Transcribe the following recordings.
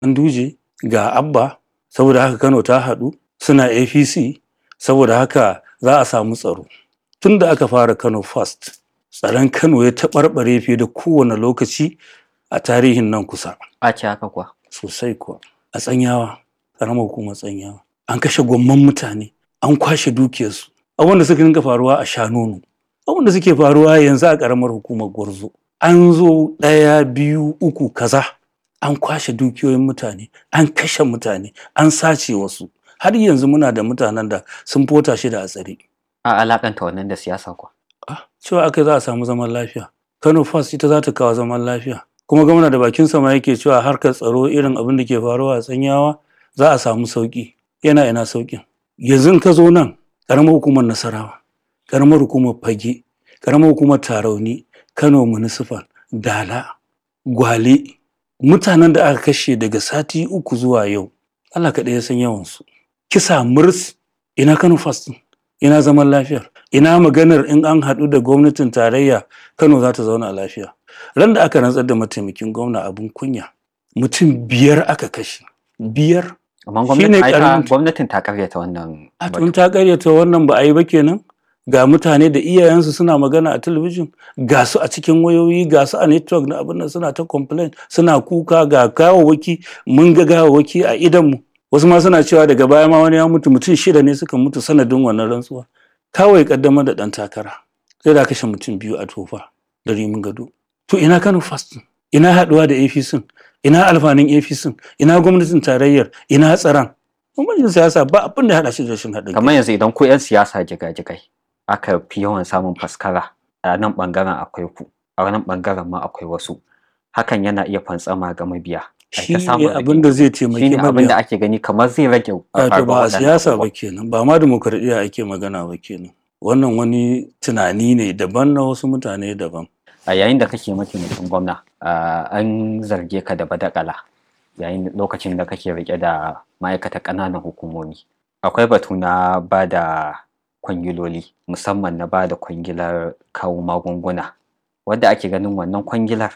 Ganduje ga Abba saboda haka Kano ta haɗu suna APC saboda haka za a samu tsaro. Tun da aka fara Kano First tsaron Kano ya taɓarɓare fiye da kowane lokaci a tarihin nan kusa. A ce haka kuwa. Sosai kuwa. A tsanyawa, ƙaramar hukumar tsanyawa. An kashe gwamman mutane, an kwashe dukiyarsu. Abubuwan da suka dinga faruwa a Shanonu. Abubuwan da suke faruwa yanzu a ƙaramar hukumar Gwarzo. An zo ɗaya, biyu, uku, kaza. An kwashe dukiyoyin mutane, an kashe mutane, an sace wasu. Har yanzu muna da mutanen da sun fota shi da a tsare. A alakanta wannan da siyasa kuwa. Ah, cewa aka za a samu zaman lafiya. Kano First ita za ta kawo zaman lafiya. Kuma gwamna da bakin sama yake cewa harkar tsaro irin abin da ke faruwa a tsanyawa za a samu sauki. Yana ina saukin. Yanzu in ka zo nan ƙaramar hukumar Nasarawa, ƙaramar hukumar Fage, ƙaramar hukumar Tarauni, Kano Municipal, Dala, Gwale, mutanen da aka kashe daga sati uku zuwa yau, Allah kaɗai ya san yawansu. Kisa murs ina Kano First ɗin? ina zaman lafiyar ina maganar in an haɗu da gwamnatin tarayya kano za ta zauna lafiya ran da aka rantsar da mataimakin gwamna abin kunya mutum biyar aka kashe biyar Amma Shine gwamnatin ai ta- karamin- gwamnatin ta karyata wannan. a batu. tun ta karyata wannan ba a yi ba kenan ga mutane da iyayensu suna magana a talabijin ga su a cikin wayoyi ga su a network na abin nan suna ta complain suna kuka ga gawawwaki mun ga gawawwaki a idanmu wasu ma suna cewa daga baya ma wani ya mutu mutum shida ne suka mutu sanadin wannan rantsuwa kawai kaddamar da dan takara sai da kashe mutum biyu a tofa da rimin gado to ina kano fast ina haduwa da apc ina alfanin apc ina gwamnatin tarayyar ina tsaron gwamnatin siyasa ba abin da ya hada shi da rashin haɗin kai. Kamar yanzu idan ku 'yan siyasa jigajigai aka fi yawan samun faskara a nan bangaren akwai ku a nan bangaren ma akwai wasu hakan yana iya fantsama ga mabiya. Ai shi ta samun ne abin da zai taimaki shine abin da mabiya ake gani kamar zai rage wato faruwar ba a waɗannan siyasa ba abubuwan. kenan ba ma demokradiyya ake magana ba kenan wannan wani tunani ne daban na wasu mutane daban a yayin da kake mataimakin gwamna ah, an zarge ka da badakala yayin lokacin da kake rike da ma'aikata ƙananan hukumomi akwai batu na ba da kwangiloli musamman na ba da kwangilar kawo magunguna wadda ake ganin wannan kwangilar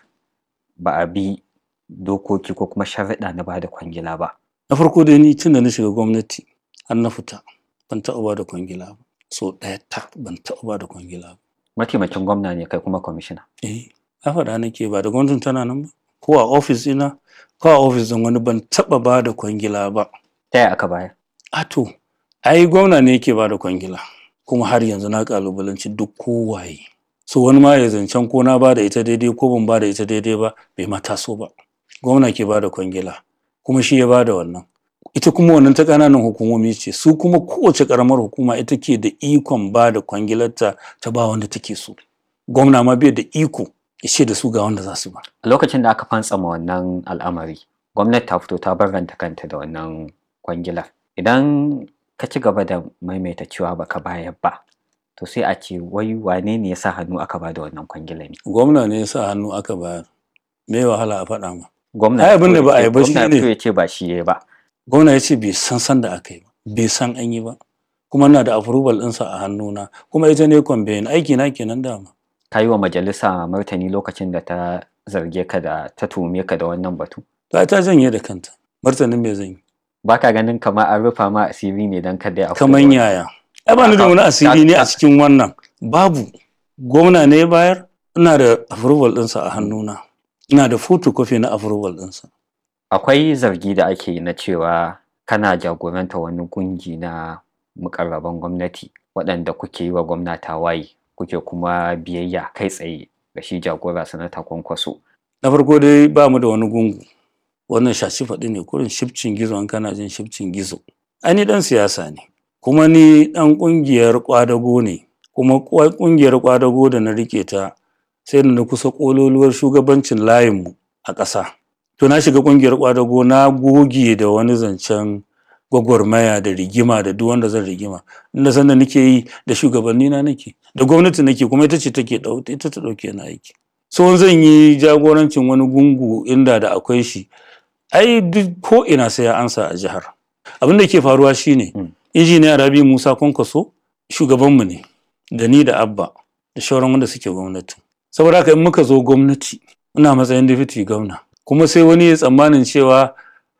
ba a bi dokoki ko kuma sharaɗa na ba da kwangila ba na farko dai ni tun da na shiga gwamnati har na fita ban taɓa ba da kwangila ba so ɗaya ta ban taɓa ba da kwangila ba mataimakin gwamna ne kai kuma kwamishina eh na faɗa nake ba da gwamnatin tana nan ba ko a ofis ina ko a ofis ɗin wani ban taɓa ba da kwangila ba ta yaya aka bayar a to ai gwamna ne yake ba da kwangila kuma har yanzu na kalubalanci duk kowaye so wani ma ya zancen ko na ba da ita daidai ko ban ba da ita daidai ba bai ma taso ba gwamna ke ba da kwangila kuma shi ya ba da wannan ita kuma wannan ta ƙananan hukumomi ce su kuma kowace ƙaramar hukuma ita ke da ikon ba da kwangilarta ta ba wanda take so gwamna ma bai da iko ya ce da su ga wanda za su ba a lokacin da aka fantsama wannan al'amari gwamnati ta fito ta barranta kanta da wannan kwangilar idan ka ci gaba da maimaita cewa baka bayar ba to sai a ce wai wane ne ya sa hannu aka ba da wannan kwangilar ne gwamna ne ya sa hannu aka bayar me wahala a faɗa ma gwamna Ai, ya abin da fito ba a ya yi ba ce- gwamna ya shine- fito ya ce ba shi ya yi ba gwamna ya ce bai san san da aka yi ba bai san an yi ba kuma na da approval ɗinsa a hannuna kuma ita ne kwambayin aiki na kenan dama ka yi wa majalisa martani lokacin da ta zarge ka da ta tuhume ka da wannan batu ta ta janye da kanta martanin me zan yi baka ganin kamar an rufa ma asiri ne don kada ya afko da kaman wani- yaya ai ba ni da wani asiri ne a cikin wannan babu gwamna ne ya bayar ina da approval ɗinsa a hannuna ina da photocopy na approval ɗinsa akwai zargi da ake yi na cewa kana jagoranta wani kungi na mukarraban gwamnati waɗanda kuke yi wa gwamna tawaye kuke kuma biyayya kai tsaye ga shi jagora sanata kwankwaso na farko dai ba mu da wani gungu wannan shashi faɗi ne kurin shifcin gizo an kana jin shifcin gizo ai ni dan siyasa ne kuma ni dan ƙungiyar ƙwadago ne kuma kwa- ƙungiyar ƙwadago da na rike ta sai da na kusa ƙololuwar shugabancin layinmu a ƙasa to na shiga ƙungiyar ƙwadago na goge da wani zancen gwagwarmaya da rigima da duk wanda zan rigima inda sanda nake yi da shugabanni na nake da gwamnati nake kuma ita ce take ɗau- ita ta ɗauke na aiki so zan yi jagorancin wani gungu inda da akwai shi ai duk ko ina sai ya ansa a jihar abin da ke faruwa shine Mm. injiniya rabi musa kwankwaso shugabanmu ne da ni da abba da shauran wanda suke gwamnati saboda haka in muka zo gwamnati ina matsayin deputy gwamna kuma sai wani ya tsammanin cewa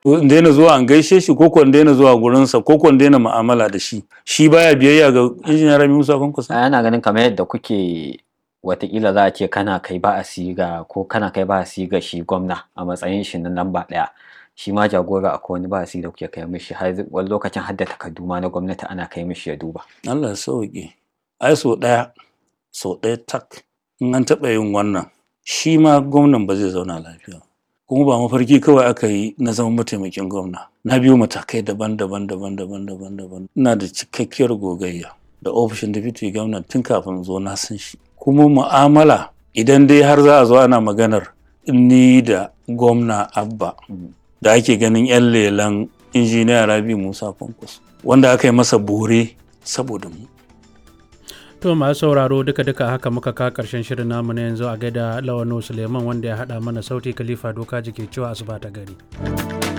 in daina zuwa an gaishe shi ko in daina zuwa gurinsa ko in daina mu'amala da shi shi baya biyayya ga injiniya Rabi Musa Kwankwaso ana ganin kamar yadda kuke watakila za a ce kana kai ba a siga ko kana kai ba a siga shi gwamna a matsayin shi na lamba ɗaya shi ma jagora akwai wani ba a da kuke kai mishi har wani lokacin har da takardu ma na gwamnati ana kai mishi ya duba Allah ya sauke ai so ɗaya so ɗaya tak in an taɓa yin wannan shi ma gwamnan ba zai zauna lafiya kuma ba mafarki kawai aka yi na zama mataimakin gwamna na biyo matakai daban-daban daban-daban daban-daban ina da cikakkiyar gogayya da ofishin deputy gwamna tun kafin zo na san shi kuma mu'amala idan dai har za a zo ana maganar ni da gwamna abba da ake ganin 'yan lelan injiniya rabi musa kwankwas wanda aka yi masa bore saboda mu To masu sauraro duka-duka haka muka ka karshen shirin namu na yanzu a gaida Lawano Suleiman wanda ya haɗa mana sauti Khalifa Doka jike cewa asuba ta gari.